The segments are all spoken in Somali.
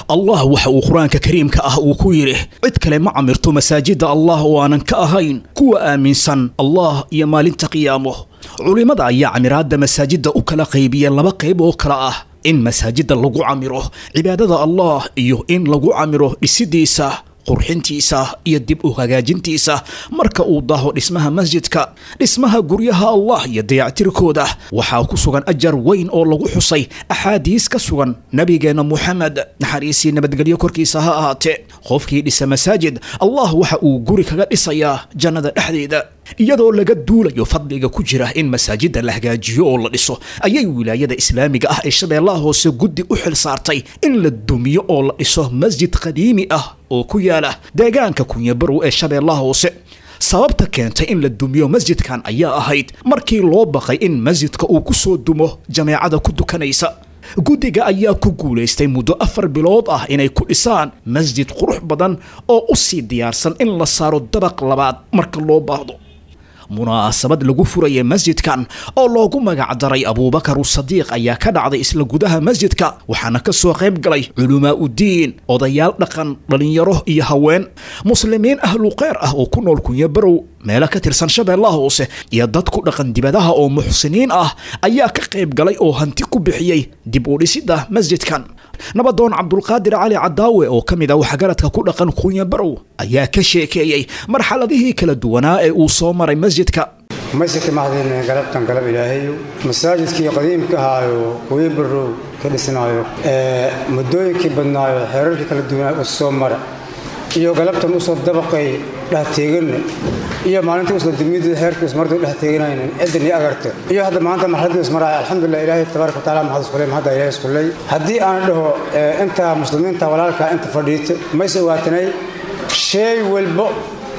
allah waxa uu qur-aanka kariimka ah uu ku yidhi cid kale ma camirto masaajidda allah oo aanan ka ahayn kuwa aaminsan allah iyo maalinta qiyaamo culimmada ayaa camiraadda masaajidda u kala qaybiya laba qayb oo kale ah in masaajidda lagu camiro cibaadada allah iyo in lagu camiro dhisidiisa qurxintiisa iyo dib u hagaajintiisa marka uu daaho dhismaha masjidka dhismaha guryaha allah iyo dayactirkooda waxaa ku sugan ajar weyn oo lagu xusay axaadiis ka sugan nabigeenna muxamed naxariisii nabadgelyo korkiisa ha ahaatee qofkii dhisa masaajid allah waxa uu guri kaga dhisayaa jannada dhexdeeda iyadoo laga duulayo fadliga ku jira in masaajidda la hagaajiyo oo la dhiso ayay wilaayada islaamiga ah ee shabeellaha hoose guddi u xil saartay in la dumiyo oo la dhiso masjid qadiimi ah oo ku yaala deegaanka kunyabarow ee shabeellaha hoose sababta keentay in la dumiyo masjidkan ayaa ahayd markii loo baqay in masjidka uu ku soo dumo jameecada ku dukanaysa guddiga ayaa ku guulaystay muddo afar bilood ah inay ku dhisaan masjid qurux badan oo u sii diyaarsan in la saaro dabaq labaad marka loo baahdo munaasabad lagu furaya masjidkan oo loogu magacdaray abuubakar usadiiq ayaa ka dhacday isla gudaha masjidka waxaana ka soo qayb galay culumaa udiin odayaal dhaqan dhallinyaro iyo haween muslimiin ahlu kheyr ah oo ku nool kunya barow meelo ka tirsan shabeellaha hoose iyo dad ku dhaqan dibadaha oo muxsiniin ah ayaa ka qayb galay oo hanti ku bixiyey dib u dhisidda masjidkan nabadoon cabdulqaadir cali cadaawe oo ka mid ah waxgaradka ku dhaqan kunya barow ayaa ka sheekeeyey marxaladihii kala duwanaa ee uu soo maray masjidka masjidka maxdin galabtan galab ilaahayo masaajidkii qadiimka ahaayo kuya barow ka dhisnaayo muddooyinkii badnaayo xeerarkii kala duwanaa u soo mara iyo galabtan usoo dabaqay dhexteeganna iyo maalintii usoo dumidii xeerkii ismardu dhex teeganayna ciddan iyo agarta iyo hadda maanta marxaladii ismaraya alxamdulilah ilaahay tabaaraka wataala maxad iskuley mahadda ilaahay iskuley haddii aan dhaho inta muslimiinta walaalka inta fadhiita mayse waatanay shay walba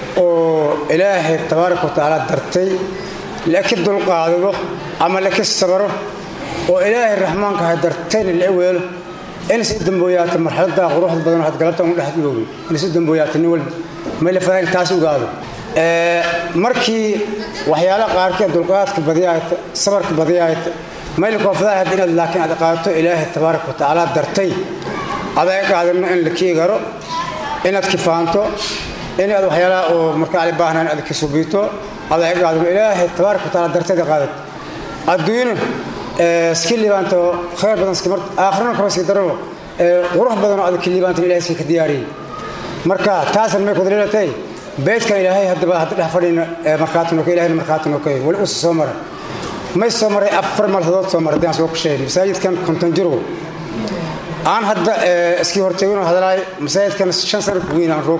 oo ilaahay tabaaraka watacaala dartay laka dulqaadado ama laka sabaro oo ilaahay raxmaanka ha dartayna la weelo inay si dambooyaata marxalada quruxda badan waxaad galabta u dhex joogi inay si dambooyaata nin walba may la fahayl taas ogaado markii waxyaalaha qaarkeed dulqaadka badiyaayta sabarka badiyaayta mayla koofadaahad inaad laakiin aad qaato ilaahay tabaaraka watacaala dartay adaa qaadano in la keegaro inaad kifaanto inaad waxyaalaha oo marka ali baahnaan aad kasubiito adaa qaadano ilaahay tabaaraka watacaala dartayda qaadat adduunyana iska liibaanto khayr badan aakhirana kaba sii darano qurux badanoo adag ka liibaantan ilahay iska ka diyaariyey marka taasan may kudaliilatay beydkan ilaahay haddaba hadda dhex fadhina markhaatin oka ilahayna markhaatin oka weli usa soo mara may soo maray afar marhadood soo maray haddaan soo kusheey masaajidkan konton jirgo aan hadda iskii horteeginoo hadalaay masaajidkan shan sana ku weyn aan roog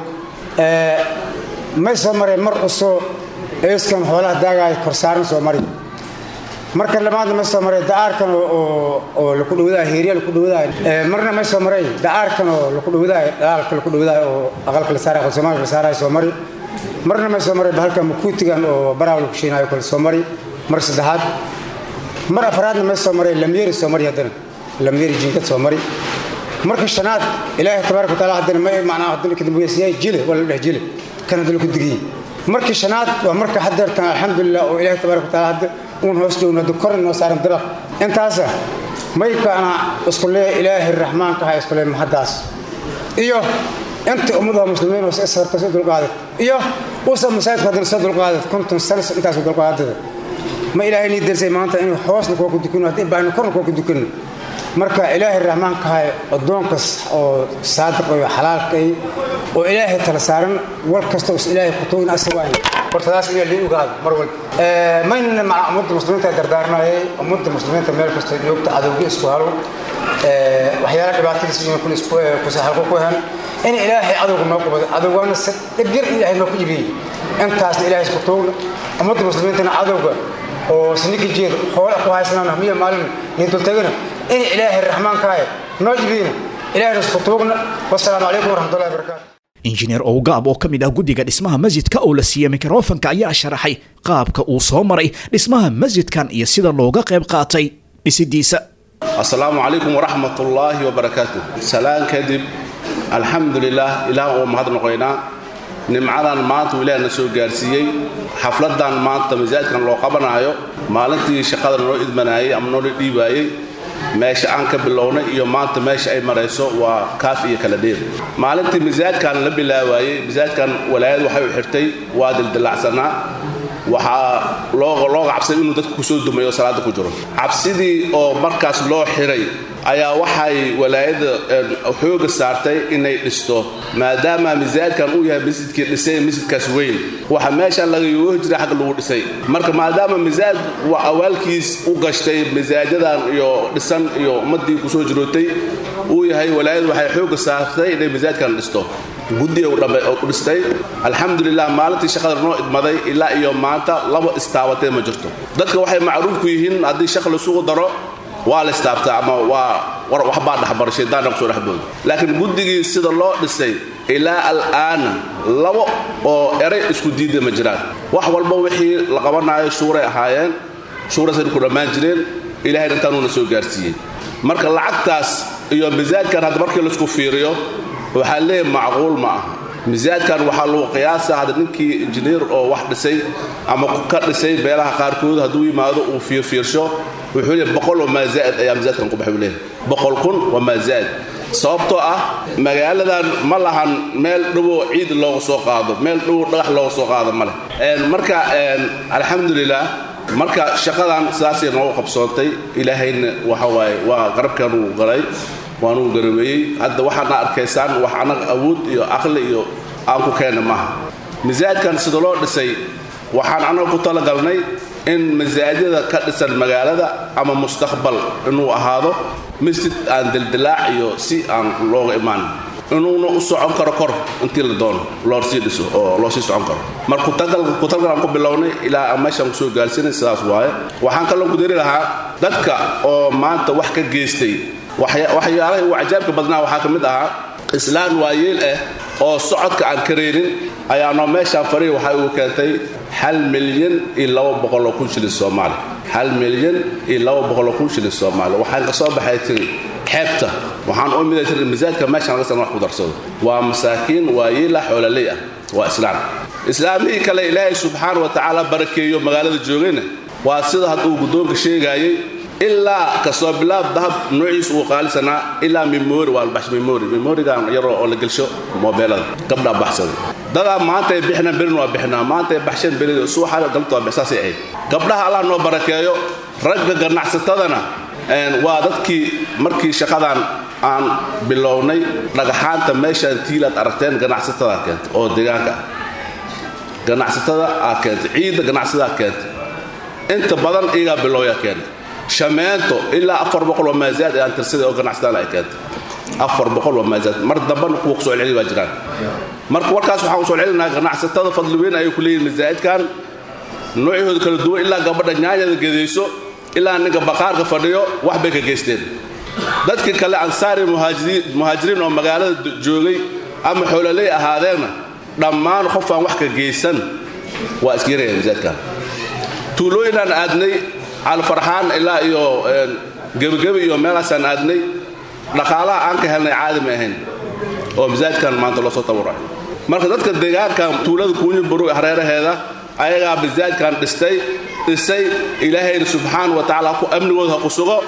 may soo maray mar usoo eeskan xoolaha daagaay korsaaran soo mari marka lamaadna may soo maray da'aarkan oo laku dhawadaay heerya laku dhawadaay marna may soo maray da'aarkan oo laku dhawadaay dhalaalka laku dhawadaay oo aqalka la saaray aqal soomaaliya la saaraay soo mari marna may soo maray bahalka makuutigan oo baraaw laku shiinaayo kale soo mari mar saddexaad mar afraadna may soo maray lamyeeri soo mari haddana lamyeeri jinkad soo mari marka shanaad ilaahay tabaaraka wataala haddana may macnaa haddana kadambuyasiyaay jile waa la dheh jile kan haddana ku digiyey markii shanaad waa marka haddeertan alxamdulilah oo ilaahay tabaaraka wataala hadda uun hoos dhowna hadda kor noo saaran dabaq intaasa maykana isku lee ilaahay raxmaanka aha isku lee mahaddaas iyo inta ummadaha muslimiin oo isarta soo dulqaadat iyo usa masaajidku haddana soo dulqaadat konton sano intaas dulqaadada ma ilaahay nii darsay maanta inuu hoosna kuwa ku dukano haddii baahna korna kuwa ku dukano marka ilaahay raxmaanka aha addoonkas oo saadiq iyo xalaalkay oo ilaahay tala saaran war kasta us ilaahay kutugin asawaayn hortadaas inaa lii ogaado mar walba maynana maca ummadda muslimiinta dardaarnayay ummadda muslimiinta meel kasta joogta cadowga isku halo waxyaala dhibaatadiis inuu kun isku kusaxalko ku hen in ilaahay cadowga noo qabado cadowgaana si dhibyar ilaahay noo ku ibiyey intaasna ilaahay isku tuugna ummadda muslimiintana cadowga oo siniki jeeda hoola ku haysanaan hamiya maalin iyo dultagana in ilaahay raxmaankahay noo ibiyeyna ilaahayna isku tuugna wasalaamu calaykum waraxmatullahi wabarakaatu injineer owgaab oo ka mid ah guddiga dhismaha masjidka oo la siiyey mikrofanka ayaa sharaxay qaabka uu soo maray dhismaha masjidkan iyo sida looga qayb qaatay dhisidiisa asalaamu calaykum waraxmat ullaahi wabarakaatu salaan kadib alxamdulilah ilaah oo mahad noqoynaa nimcadan maanta uu ilaah na soo gaarsiiyey xafladan maanta masaajidkan loo qabanaayo maalintii shaqada noo idmanaayey ama noola dhiibaayey meesha aan ka bilownay iyo maanta meesha ay marayso waa kaaf iyo kala dheer maalintii misaajkan la bilaawaayey misaajkan walaayad waxay u xirtay waa dildilacsanaa waxaa looga cabsaday inuu dadka kusoo dumayo salaada ku jiro cabsidii oo markaas loo xiray ayaa waxay walaayadda xooga saartay inay dhisto maadaama misaajkan uu yahay masjidkii dhisay masjidkaas weyn waxa meeshan laga yoohi jiray xagga lagu dhisay marka maadaama misaaj awaalkiis u gashtay misaajadan iyo dhisan iyo ummadii kusoo jirootay uu yahay walaayadda waxay xooga saartay inay misaajkan dhisto guddiga u dhistay alxamdulilah maalintii shaqada noo idmaday ilaa iyo maanta laba istaabatee ma jirto dadka waxay macruuf ku yihiin haddii shaq laisugu daro waa la istaabtaa ama waa waxbaa dhexbara shaydaanna kusoo dhexbooda laakiin guddigii sida loo dhisay ilaa al'aana labo oo eray isku diida ma jiraan wax walba wixii la qabanaayo shuuray ahaayeen shuurasaynu ku dhammaan jireen ilahayna intaanuuna soo gaarsiiyey marka lacagtaas iyo misaajkan hadda markii laisku fiiriyo waxaa leeyahay macquul ma aha misaajkan waxaa lagu qiyaasa hadda ninkii injineer oo wax dhisay ama ka dhisay beelaha qaarkood hadduu yimaado uu fiirfiirsho wuxuu leeyahay boqol oo maazaa'id ayaa misaajkan ku baxay uu leeyahay boqol kun waa maazaa'id sababtoo ah magaaladan ma lahan meel dhowoo ciid looga soo qaado meel dhowow dhagax looga soo qaado ma leh marka alxamdulilah marka shaqadan sidaasay noogu qabsoontay ilaahayna waxa waaye waa qarabkan uu galay waanuu garaweeyey hadda waxaadna arkaysaan wax annaga awood iyo aqli iyo aan ku keenna maaha misaajkan sida loo dhisay waxaan annaga ku talagalnay in masaajida ka dhisan magaalada ama mustaqbal inuu ahaado masjid aan dildilaac iyo si aan looga imaan inuuna u socon karo kor intii la doono loo sii dhiso oo loo sii socon karo mar kutalgal aan ku bilownay ilaa meeshaan kusoo gaarsiinay sidaas waaye waxaan kaloo ku dari lahaa dadka oo maanta wax ka geystay waxyaalaha ugu cajaabka badnaa waxaa ka mid ahaa islaan waayeel ah oo socodka aan karaynin ayaanoo meeshaan farihi waxay ugu keentay hal milyan iyo laba boqoloo kun shilin soomaali hal milyan iyo laba boqoloo kun shilin soomaali waxaan ka soo baxay tiri xeebta waxaan u miday tiri misaajka meeshaan laga san wax ku darsado waa masaakiin waayeela xoololey ah waa islaam islaamihii kale ilaahay subxaana wa tacaala barakeeyo magaalada joogayna waa sida hadda uu guddoonka sheegaayey ilaa kasoo bilaab dahab noociis uu qaalisanaa ilaa memori waa labax memori memorigan yaroo oo la gelsho moobeelada gabdhaa baxsada dadaa maanta ay bixinaan berin waa bixinaa maanta ay baxsheen berida suuxa galabta waa bixsaasay ahayd gabdhaha allah noo barakeeyo ragga ganacsatadana waa dadkii markii shaqadan aan bilownay dhagaxaanta meeshaan tiilaad aragteen ganacsatada keentay oo deegaanka ah ganacsatada aad keentay ciidda ganacsadaa keentay inta badan iyagaa bilowyaa keentay shameento ilaa afar boqol oo maazaad aan tirsaday oo ganacsatada ay keentay afar boqol oo maazaad mar dambana kuwa kusoo celceli baa jiraan marka warkaas waxaan usoo celinaha ganacsatada fadli weyn ayay ku leeyihin masaa'idkan noocyahooda kala duwan ilaa gabadha nyaanyada gedayso ilaa ninka baqaarka fadhiyo wax bay ka geysteen dadkii kale ansaari muhaajiriin oo magaalada joogay ama xoololey ahaadeenna dhammaan qof aan wax ka geysan waa iskayaraya masaajidkan tuulooyinaan aadnay calfarxaan ilaa iyo gebigebi iyo meelaasaan aadnay dhaqaalaha aan ka helnay caadi ma ahayn oo masaajidkan maanta loo soo tabarucay marka dadka deegaankan tuulada kuunyaburu hareeraheeda ayagaa masaajidkan dhistay dhisay ilaahayna subxaana wa tacaala ku amnigooda ha ku sugo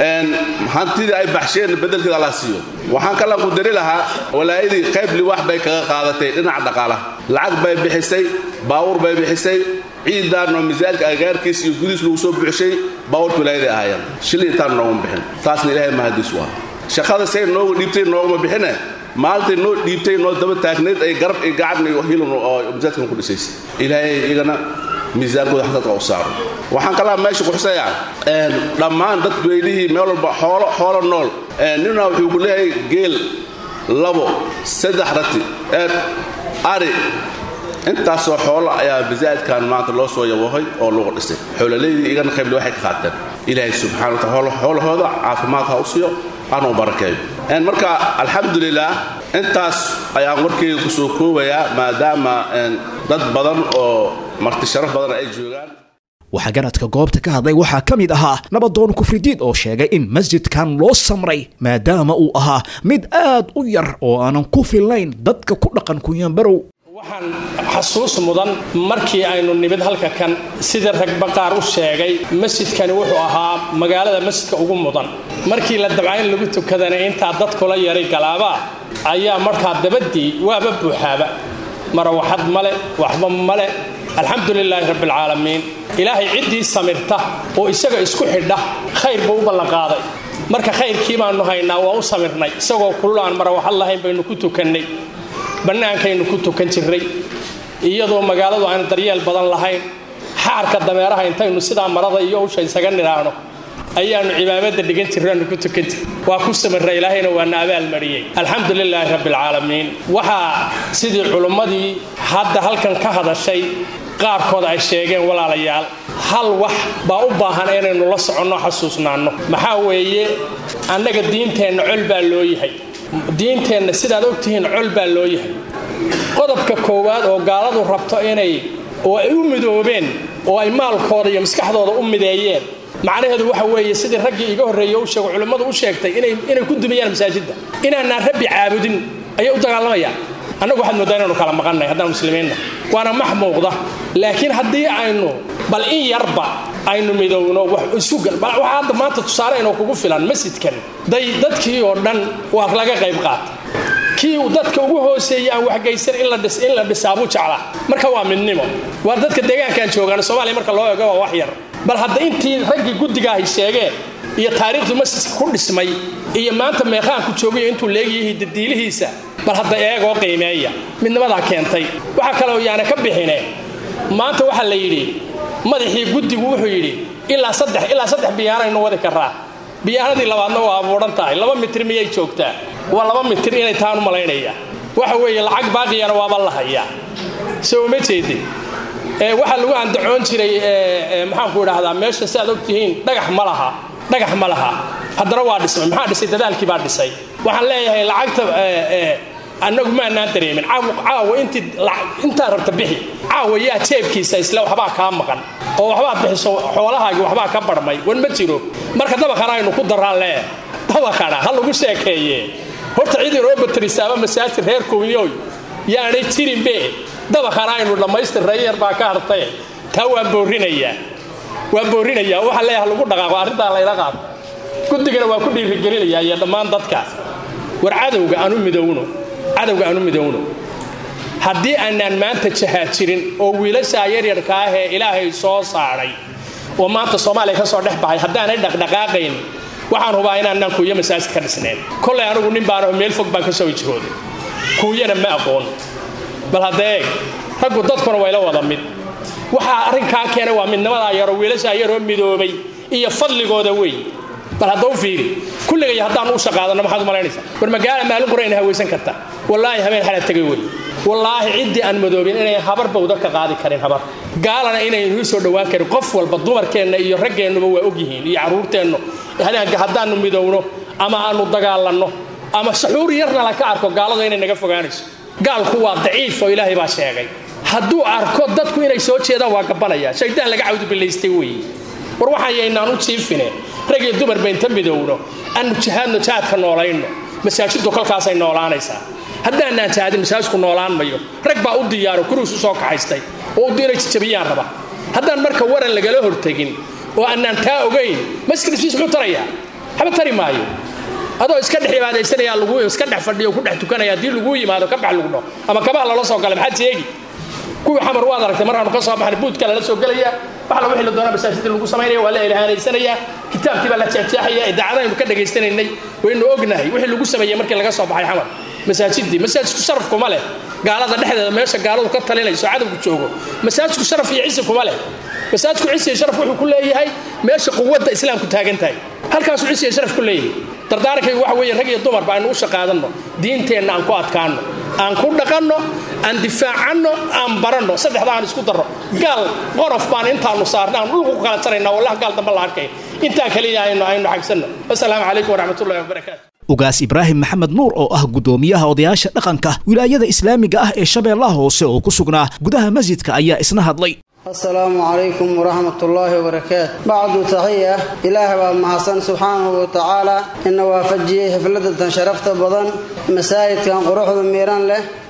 hantidii ay baxsheen bedelkeeda allah siiyo waxaan kalan ku dari lahaa walaayadii qayb liwaax bay kaga qaadatay dhinaca dhaqaalaha lacag bay bixisay baawur bay bixisay ciidan oo misaajka agaarkiis iyo gudiis lagu soo buuxshay baawurka walaayaday ahaayeen shil intaan nooguma bixin taasna ilaahay mahadiis waa shaqada say noogu dhiibtay nooguma bixine maalintay noo dhiibtay noo daba taagnayd ay garab iyo gacan iyo hilun oo masaajkan ku dhisaysay ilaahay igana miisaankooda xasadka u saaro waxaan kalaa meesha kuxusayaa dhammaan dad weylihii meel walba xoolo xoolo nool nina wuxuu ku leeyahay geel labo saddex rati ari intaasoo xoolo ayaa masaajidkan maanta loo soo yawahay oo lagu dhisay xoololeydii igana qaybli waxay ka qaateen ilaahay subxana wa taala xoolahooda caafimaad ha u siiyo anuu barakeeyo marka alxamdulilah intaas ayaan warkeyga ku soo koobayaa maadaama dad badan oo marti sharaf badan ay joogaan waxaa garadka goobta ka hadlay waxaa ka mid ahaa nabadoon kufridiid oo sheegay in masjidkan loo samray maadaama uu ahaa mid aad u yar oo aanan ku filnayn dadka ku dhaqan kunyaanbarow waxaan xasuus mudan markii aynu nimid halka kan sida ragba qaar u sheegay masjidkani wuxuu ahaa magaalada masjidka ugu mudan markii la dabcayn lagu tukadana intaa dadkula yaray galaabaa ayaa markaa dabadii waaba buuxaaba marawaxad male waxba male alxamdu lilaahi rabbialcaalamiin ilaahay ciddii samirta oo isaga isku xidha khayr buu u ballanqaaday marka khayrkii baanu haynaa waa u samirnay isagoo kulul aan marawaxad lahayn baynu ku tukannay bannaankaynu ku tukan jirray iyadoo magaaladu aan daryeel badan lahayn xaarka dameeraha intaynu sidaa marada iyo usha isaga nidhaahno ayaanu cibaamada dhigan jirraanu ku tukan jir waa ku samirra ilaahayna waana abaalmariyey alxamdu lilaahi rabbialcaalamiin waxaa sidii culummadii hadda halkan ka hadashay qaarkood ay sheegeen walaalayaal hal wax baa u baahan inaynu la soconno xasuusnaanno maxaa weeye annaga diinteenna col baa loo yahay diinteenna sidaad ogtihiin col baa loo yahay qodobka koowaad oo gaaladu rabto inay oo ay u midoobeen oo ay maalkooda iyo maskaxdooda u mideeyeen macnaheedu waxa weeye sidii raggii iga horreeye u sheego culimmadu u sheegtay inay ku dumiyaan masaajidda inaanaan rabbi caabudin ayay u dagaalamayaan annagu waxaad mooddaa inaynu kala maqannay haddaan muslimiinna waana max muuqda laakiin haddii aynu bal in yarba aynu midowno wax isugal waxaa hadda maanta tusaale inoo kugu filan masjidkan day dadkii oo dhan waa laga qayb qaata kii dadka ugu hooseeyey aan waxgaysan in la dhisaabuu jeclaa marka waa midnimo waa dadka deegaankaan joogaan soomaaliya marka loo eego waa wax yar bal hadda intii raggii guddigaahay sheegeen iyo taariikhdu masjidka ku dhismay iyo maanta meeqaanku joogayo intuu leegyahay dadiilihiisa bal hadda eegoo qiimeeya midnimadaa keentay waxaa kaloo yaana ka bixine maanta waxaa la yidhi madaxii guddigu wuxuu yidhi ilaa saddex ilaa saddex biyaanaynu wadi karaa biyaanadii labaadna waa abuuran tahay laba mitir miyay joogtaa waa laba mitir inay taanu malaynaya waxa weeye lacag baaqiyana waaba la hayaa soo uma jeedin waxaa lagu andacoon jiray maxaanku idhaahdaa meesha si aad ogtihiin dhagax ma laha dhagax ma laha haddana waa dhismay maxaa dhisay dadaalkii baa dhisay waxaan leeyahay lacagta annagu maanaan dareemin caawa intaa rabta bixi caawa yaa jeebkiisa isle waxbaa kaa maqan oo waxbaad bixiso xoolahaagii waxbaa ka barhmay wan ma jiro marka dabaqana aynu ku daraan lee dabaqana ha lagu sheekeeye horta cid inoo batarisaaba masaajid reer kowyoy yaanay jirinbe dabaqana aynu dhammaystirray yar baa ka hartaye taa waan boorinayaa waan boorinayaa waxaa leeyaha lagu dhaqaaqo arrintaa layla qaado guddigana waa ku dhiirigelinayaa iyo dhammaan dadka war cadowga aanu midowno cadowga aanu midowno haddii aanaan maanta jahaajirin oo wiilashaa yaryarka ah ee ilaahay soo saaray oo maanta soomaaliya ka soo dhex baxay haddaanay dhaqdhaqaaqayn waxaan hubaa inaanaan kuuyo masaajid ka dhisnayn kolay anigu nin baanaho meel fog baan ka soo ijrooday kuuyana ma aqoon bal hadda eeg raggu dadkuna wayla wada mid waxaa arrinkaa keenay waa midnimadaa yaroo wiilashaa yaroo midoobay iyo fadligooda wey bal hadda u fiiri kulligay haddaan u shaqaadano maxaad u malaynaysaa war magaala maalin qura ina hawaysan karta wallaahi habeen xala tegay wey wallaahi ciddii aan madoobin inay habar bawda ka qaadi karin habar gaalana inaynu soo dhowaan karin qof walba dumarkeenna iyo raggeennuba waa ogyihiin iyo carruurteennu haddaannu midowno ama aanu dagaalanno ama saxuur yarna la ka arko gaaladu inay naga fogaanayso gaalku waa daciif oo ilaahay baa sheegay hadduu arko dadku inay soo jeedaan waa gabanaya shaydaan laga cawdubilaystay weeye war waxaan yaynaan u jiifine rag iyo dumarba inta midowno aanu jihaadno jihaadka noolayno masaajiddu kolkaasay noolaanaysaa haddaanaan jihaadin masaajidku noolaan mayo rag baa u diyaaro kuruus u soo kaxaystay oo u diinay jijabiyaan raba haddaan marka waran lagala hortegin oo annaan taa ogayn maskrisfiis muxuu tarayaa haba tari maayo adoo iska dhex ibaadaysanaya lagu iska dhex fadhiyo ku dhex tukanaya haddii laguu yimaado ka bax lagu dho ama kabaha lala soo galay maxaad seegi kuwii xamar waad aragtay markaanu ka soo baxnay buudka lala soo gelaya waxla wixii la doonaa masaajidda lagu samaynaya waa la ilhaanaysanayaa kitaabkii baa la jeexjeexaya idaacadaynu ka dhagaystanaynay waynu ognahay wixii lagu sameeyey markii laga soo baxay xamar masaajidii masaajidku sharaf kuma leh gaalada dhexdeeda meesha gaaladu ka talinayso cadowgu joogo masaajidku sharaf iyo cisi kuma leh masaajidku cisi iyo sharaf wuxuu ku leeyahay meesha quwadda islaamku taagan tahay halkaasuu cisi iyo sharaf ku leeyahay dardaarankaygu waxa weeye rag iyo dumarba aynu u shaqaadanno diinteenna aan ku adkaanno aan ku dhaqanno aan difaacanno aan baranno saddexda aan isku darro gaal qorof baan intaanu saarna aan dhulku ku kala jarayna wallah gaal dambe la arkay intaa kaliya aynu aynu xagsanno wasalaamu calaykum waraxmatullahi wabarakaatu ugaas ibraahim maxamed nuur oo ah guddoomiyaha odayaasha dhaqanka wilaayada islaamiga ah ee shabeellaha hoose oo ku sugnaa gudaha masjidka ayaa isna hadlay asalaamu calaykum waraxmatullaahi wabarakaatu bacdu taxiya ilaah baa mahadsan subxaanahu wa tacaala ina waafajiyey xifladatan sharafta badan masaajidkan quruxda miiran leh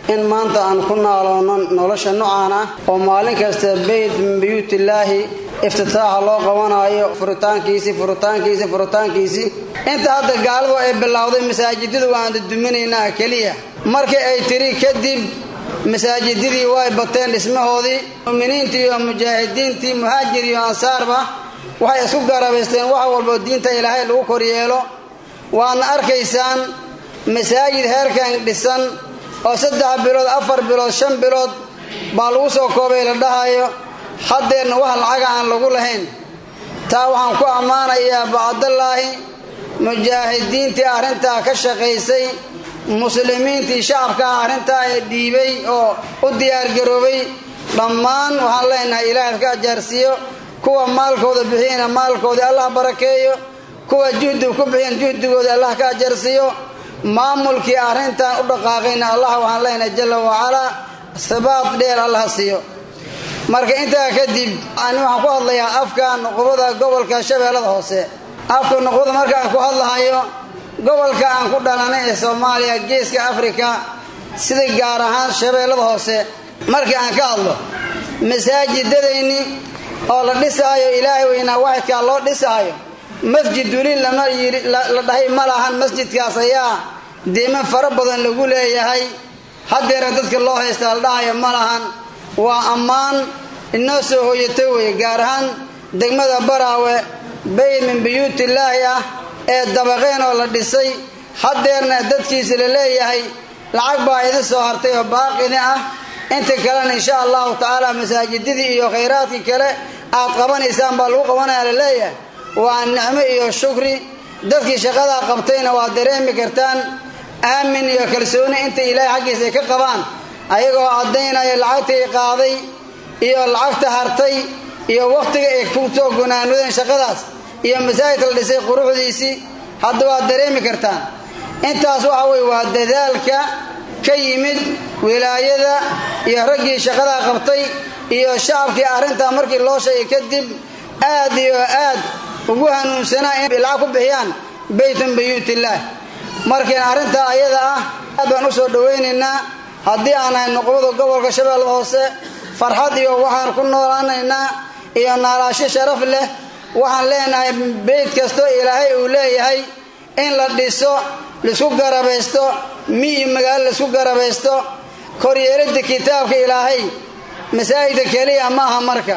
in maanta aan ku naaloono nolosha nocaan ah oo maalin kasta beyt min buyuutillaahi iftitaaxa loo qabanaayo furitaankiisii furitaankiisii furitaankiisii inta hadda gaaladu ay bilowday masaajidadu waan duduminaynaa keliya markii ay tiri kadib masaajidadii way bateen dhismahoodii mu'miniintii iyo mujaahidiintii muhaajir iyo ansaarba waxay isku garabaysteen wax walbo diinta ilaahay lagu koryeelo waadna arkaysaan masaajid heerkan dhisan oo saddex bilood afar bilood shan bilood baa lagu soo koobay la dhahayo haddeerna wax lacaga aan lagu lahayn taa waxaan ku ammaanayaa bacdallaahi mujaahidiintii arrintaa ka shaqaysay muslimiintii shacabkaa arrintaa ee dhiibay oo u diyaargaroobay dhammaan waxaan leenahay ilaahay ka ajaarsiiyo kuwa maalkooda bixiyana maalkoodii allah barakeeyo kuwa juhdiga ku bixiyan juhdigooda allah ka ajarsiiyo maamulkii arrintan u dhaqaaqayna allah waxaan leenahay jalla wacalaa sabaad dheer allah siiyo marka intaa kadib ani waxaan ku hadlayaa afka nuqubada gobolka shabeellada hoose afka nuqubada marka aan ku hadlahayo gobolka aan ku dhalanay ee soomaaliya geeska afrika sida gaar ahaan shabeellada hoose markii aan ka hadlo masaajidadayni oo la dhisaayo ilaahay weynaa waxidkaa loo dhisaayo masjid weli lama yii la dhahay ma lahan masjidkaas ayaa diiman fara badan lagu leeyahay haddeera dadka loo haystaa la dhahayo ma lahan waa ammaan inoo soo hooyatay weye gaar ahaan degmada baraawe bayt min buyuutillaahi ah ee dabaqeen oo la dhisay haddeerna dadkiisa la leeyahay lacag baa idin soo hartay oo baaqidi ah inta kalena insha allahu tacaala masaajidadii iyo khayraadkii kale aad qabanaysaan baa lagu qabanaya la leeyahay waa nicmo iyo shukri dadkii shaqadaa qabtayna waa dareemi kartaan aamin iyo kalsooni inta ilaahay xaggiisa ay ka qabaan ayagoo caddaynaya lacagtii qaaday iyo lacagta hartay iyo wakhtiga ay ku soo gunaanudeen shaqadaas iyo masaajidka la dhisay quruxdiisii hadda waad dareemi kartaan intaas waxa weye waa dadaalka ka yimid wilaayada iyo raggii shaqadaa qabtay iyo shacabkii arrintaa markii loo sheegay kadib aad iyo aad ugu hanuunsanaa in lacag ku bixiyaan baytun buyuutillaah markiin arrintaa ayada ah aad baan u soo dhowaynaynaa haddii aan nahay nuqubada gobolka shabeellada hoose farxad iyo waxaan ku noolaanaynaa iyo naalaasho sharaf leh waxaan leenahay beyd kastoo ilaahay uu leeyahay in la dhiso laisku garabaysto mi iyo magaalo laisku garabaysto koryeelidda kitaabka ilaahay masaajidka keliya ma aha marka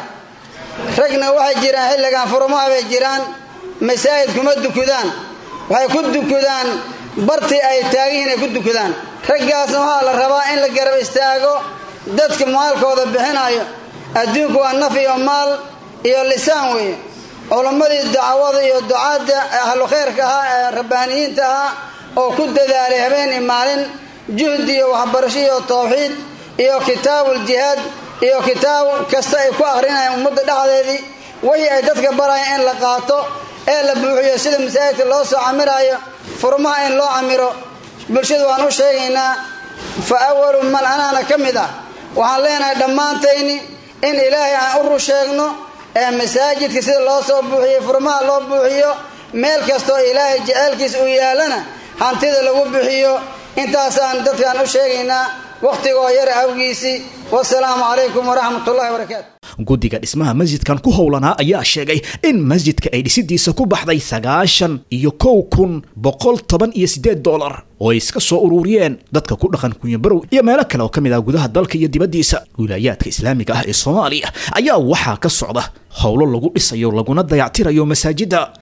ragna waxay jiraan xilligan furumaha bay jiraan masaajid kuma dukudaan waxay ku dukudaan bartii ay taagihiin ay ku dukudaan raggaasna waxaa la rabaa in la garab istaago dadka maalkooda bixinayo adduunku waa naf iyo maal iyo lisaan weeye culammadii dacwada iyo ducaadda ahlu khayrka ahaa ee rabbaaniyiinta ahaa oo ku dadaalay habeen iyo maalin juhdi iyo waxbarasho iyo tawxiid iyo kitaabuuljihaad iyo kitaab kasta ay ku akrinayaan ummadda dhexdeedii wixii ay dadka barayaan in la qaato ee la buuxiyo sida masaajidka loo soo camiraayo furmaha in loo camiro bulshadu waan u sheegaynaa fa awalu man anaana ka mid ah waxaan leenahay dhammaantayni in ilaahay aan u rusheegno ee masaajidka sida loo soo buuxiyo furmaha loo buuxiyo meel kastoo ilaahay jeceelkiisa uu yaalana hantida lagu bixiyo intaasaan dadkaan u sheegaynaa wakhtigoo yar awgiisii wasalaamu calaykum waraxmatullahi wabarakaatu guddiga dhismaha masjidkan ku howlanaa ayaa sheegay in masjidka ay dhisidiisa ku baxday sagaashan iyo kow kun boqol toban iyo siddeed dollar oo ay iska soo ururiyeen dadka ku dhaqan kunyabarow iyo meelo kale oo ka mid ah gudaha dalka iyo dibaddiisa wilaayaadka islaamiga ah ee soomaaliya ayaa waxaa ka socda howlo lagu dhisayo laguna dayactirayo masaajidda